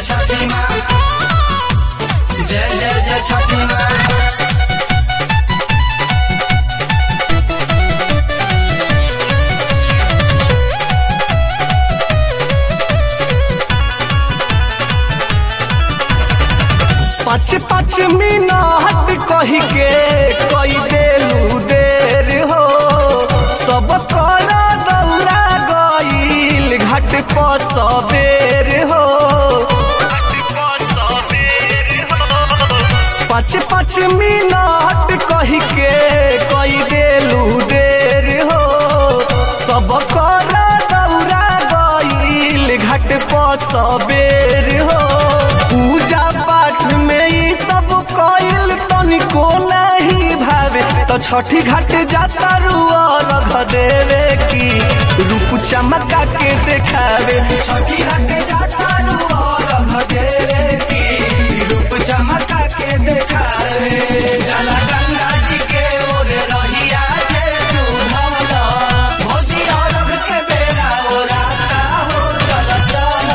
जय छठी माँ जय जय जय छठी माँ पाँच पाँच मिनट कही के कई देलू देर हो सब कर दौड़ा गईल घाट पर सबेर हो पाँच पाँच मिनट कही के कई देलू देर हो सब कर दौड़ा गईल घाट पर सबेर हो पूजा पाठ में ई सब कईल तनिको नहीं भावे तो छठी घाट जाता रुआ रख देवे की रूप चमका के देखावे छठी घाट जाता रुआ रख देवे की रूप चमका के देखावे चला गंगा जी के ओर रहिया जे चूल्हा भौजी और के बेरा ओराता हो चल चल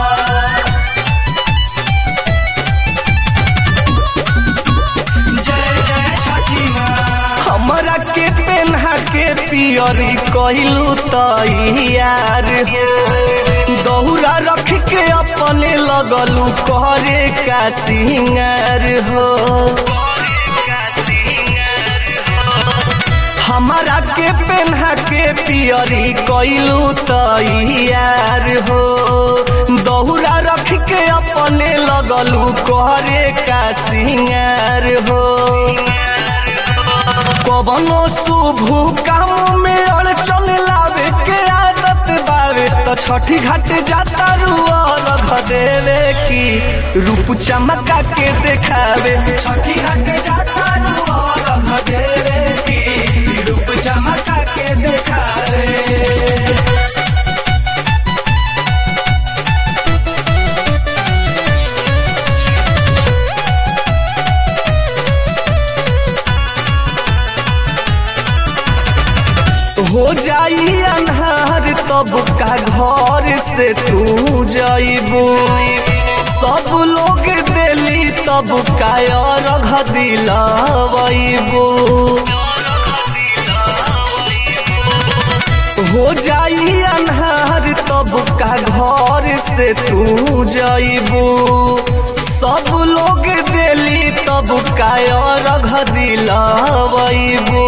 जय जय छठी माँ हमरा के पेन्हा के पियरी कहलू तैयार हो दौरा रख के अपने लगलू करे का सिंगार हो हमारा के पेन्हा के पियरी कैलू तैयार हो दौरा रख के अपने लगलू करे का सिंगार हो कवनो शुभ काम में अड़चन लावे के आदत बावे तो छठी घाट जाता रुआ रख देवे की रूप चमका के देखावे छठी घाट जाता रुआ रख देवे की रूप चमका के देखावे हो जाई अन्हार तब का घर से तू जाइबू सब लोग दिली तब का रख दिलावैबू हो जाई अन्हार तब का घर से तू जाइबू सब लोग दिली तब का रख दिलावैबू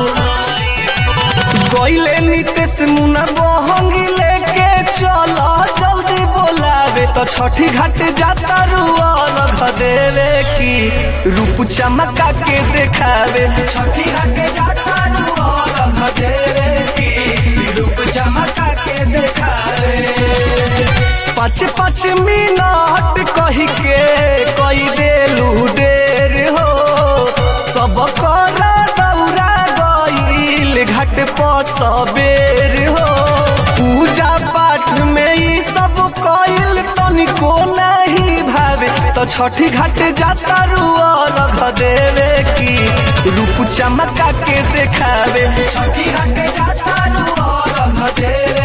गईले नितेश मुना बहंगी लेके चला जल्दी बोलावे तो छठी घाट जाता रुआ रख देवे की रूप चमका के देखावे छठी घाट जाता रुआ रख देवे की रूप चमका के देखावे पाँच पाँच मिनट कही के कई देलू देर हो सब कर दौड़ा गईल घाट पर सबेर हो पूजा पाठ में ई सब कईल तनिको नहीं भावे तो छठी घाट जाता रुआ रख देवे की रूप चमका के देखावे छठी घाट जाता रुआ रख देवे